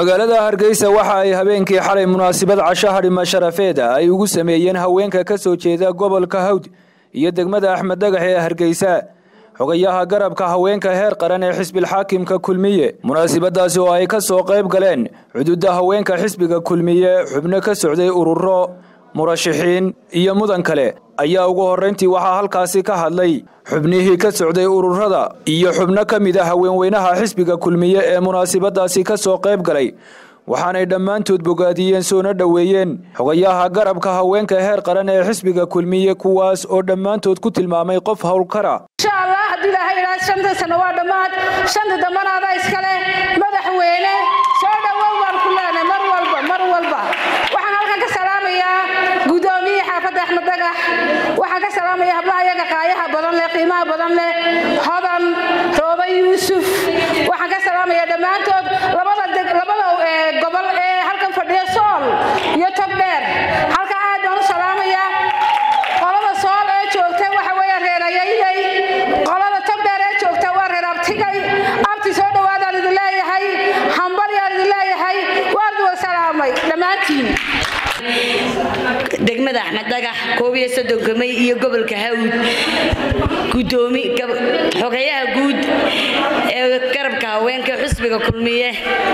magaalada hargeysa waxa ay habeenkii xalay munaasabad casho hadhima sharafeeda ay ugu sameeyeen haweenka ka soo jeeda gobolka hawd iyo degmada axmed dhagax ee hargeysa xogayaha garabka haweenka heer qaran ee xisbilxaakimka kulmiye munaasabadaasi oo ay ka soo qayb galeen xuduudda haweenka xisbiga kulmiye xubno ka socday ururo murashaxiin iyo mudan kale ayaa ugu horrayntii waxaa halkaasi ka hadlay xubnihii ka socday ururada iyo xubno ka mid a haweenweynaha xisbiga kulmiye ee munaasabadaasi ka soo qayb galay waxaanay dhammaantood bogaadiyeen soona dhoweeyeen xogayaha garabka haweenka heer qaran ee xisbiga kulmiye kuwaas oo dhammaantood ku tilmaamay qof howlkara insha allah haddii ilaahay idhaha shanta sano waa dhammaad shanta dambana adaa iskale madaxweyne soo dhowow waan ku leenay mar walba mar walba waxaan halkan ka salaamayaa gudoomiyihii xaafadda axmed dagax waxaan ka salaamayaa hablaha iyaga qaayaha badan leh qiimaha badan leh hodan rooba yuusuf waxaan ka salaamayaa dhammaantood labada labada gobol ee halkan fadhiya sool iyo togdheer halka aad baan u salaamayaa qolada sool ee joogta waxa weeye reerayaynay qolada togdheer ee joogta waa reer abtigay abti soo dhowaadaan idin leeyahay hambalyaan idin leeyahay waan idin salaamay dhammaantiin degmada axmed dhagax koob iyo soddonka may iyo gobolka hawd gudoomi xogayaha guud ee garabka haweenka xusbiga kulmiye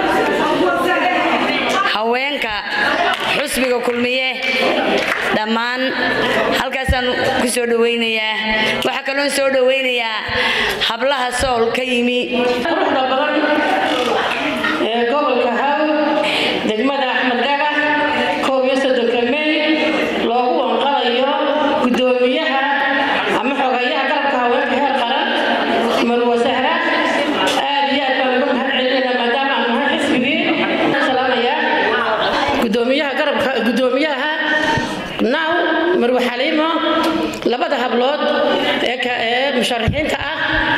haweenka xusbiga kulmiye dhammaan halkaasaan ku soo dhawaynayaa waxaa kaloon soo dhawaynayaa hablaha sool ka yimi quruxda badan ee gobolka hawd degmada axmed dhagax koob iyo soddonka may loogu wanqalayo gudoomiyaha ama xogayaha garabka haweenka heer qaran marwa sahra aad iyo aad baan uga mahad celinayna maadaama aan nahay xisbigii salaamaya gudoomiyaha garabka gudoomiyaha naw marwa xaliimo labada hablood ee musharaxiinta ah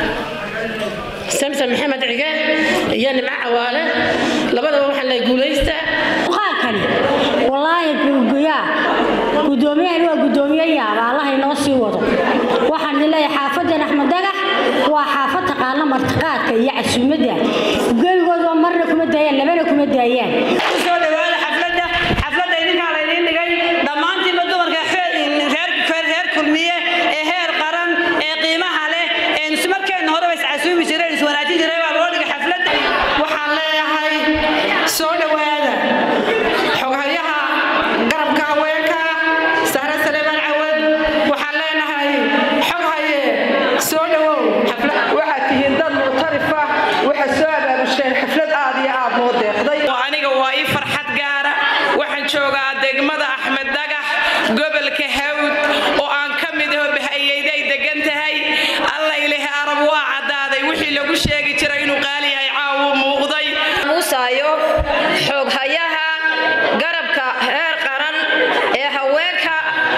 samson maxamed cige iyo nimco cawaale labadaba waxaan lehay guulaysta muuqaalkani wallaahi guyaa gudoomiyahani waa gudoomiye yaaba allaha inoo sii wado waxaan idin leeyahay xaafadan axmed dagax waa xaafad taqaana martiqaadka iyo casuumadda geligooda marna kuma daayaan labana kuma daayaan kusoo dhawaada xafladda xafladda idinkaa laydiin dhigay dhammaantiinba dumarka reer kulmiye ee heer qaran ee qiimaha leh ee markeenna horeba iscasuumi jireen iswanaajin jiray baa loo dhigay xafladda waxaan leeyahay soo dhowaada xoghayaha garabka haweenka sahre saleebaan cawad waxaan leenahay xoghaye soo dhowow waxaad tihiin dad muctarifa waxaad soo abaabusheen xaflad aad iyo aad noo deeqday aniga waa ii farxad gaara waxaan joogaa degmada axmed dhagax gobolka hawd oo aan ka mid aho bahayeyday degan tahay alla ilahi arab waa caddaaday wixii lagu sheegi jiray inuu qaali yahay caawuu muuqday muusaayo xooghayaha garabka heer qaran ee haweenka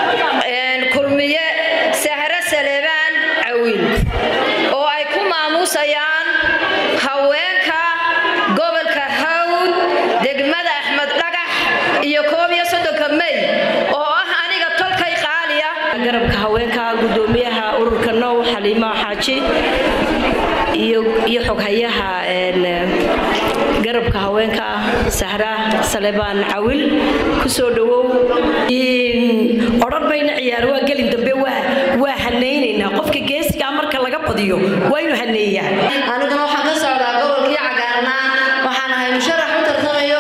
kulmiye sahre saleebaan cawiil oo ay ku maamuusayaan haweenka gobolka hawd degmada axmed dhagax iyo koob iyo soddonka may oo ah aniga tolkay qaaliya garabka haweenka gudoomiyaha ururka now xaliimo xaaji iyo xoghayaha garabka haweenka sahra salebaan cawil kusoo dhawow odhan bayna ciyaar waa gelin dambe waa hanaynaynaa qofka geesigaa marka laga badiyo waa inuu haneeyaa aniguna waxaan ka socdaa gobolkii cagaarnaa waxaan ahay musharax u tartamayo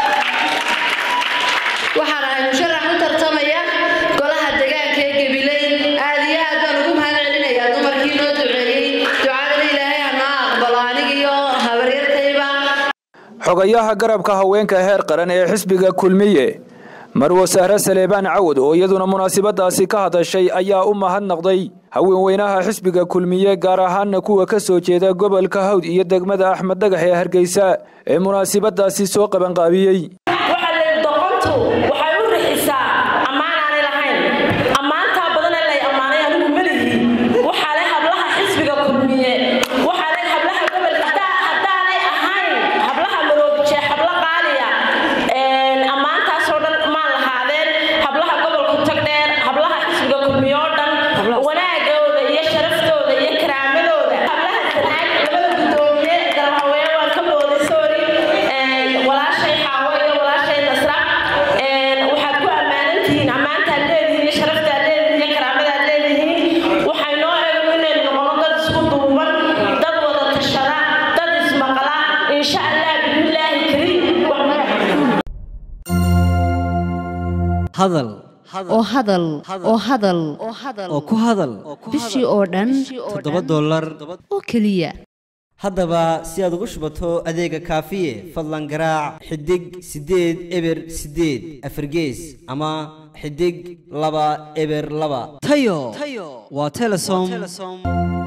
waxaan ahay musharax u tartamaya golaha deegaanka ee gabiley aad iyo aad baan ugu mahad celinayaa dumarkii noo duceeyey ducadana ilaahay hanoo aqbalo anigiyo habaryartayba xogayaha garabka haweenka heer qaran ee xisbiga kulmiye marwo sahre saleebaan cawad oo iyaduna munaasabadaasi ka hadashay ayaa u mahadnaqday haweenweynaha xisbiga kulmiye gaar ahaana kuwa ka soo jeeda gobolka hawd iyo degmada axmed dhagax ee hargeysa ee munaasabadaasi soo qabanqaabiyey doqontu waxay u rixisaa ammaanaanay lahayn ammaantaa badan ee lay ammaanay anigu melihi waxaa leh hablaha xisbiga kulmiye waxaa leh hablaha gobolka haddaanay ahayn hablaha maroobije habla qaaliya ammaantaasoo dhan maan lahaadeen hablaha gobolka tagdheer hablaha xisbiga kulmiye oo dhan wanaagooda iyo sharaftooda iyo karaamadooda hablaha sanaag labada gudoomiye garab haween waan ka booday sorry walaashay hadal oo hadal oo hadal oo ku hadal bishii oo dhan toddoba dollar oo keliya haddaba si aad ugu shubato adeega kaafiye fadlan garaac xidig siddeed eber siddeed afargees ama xidig laba eber laba tayo waa telesom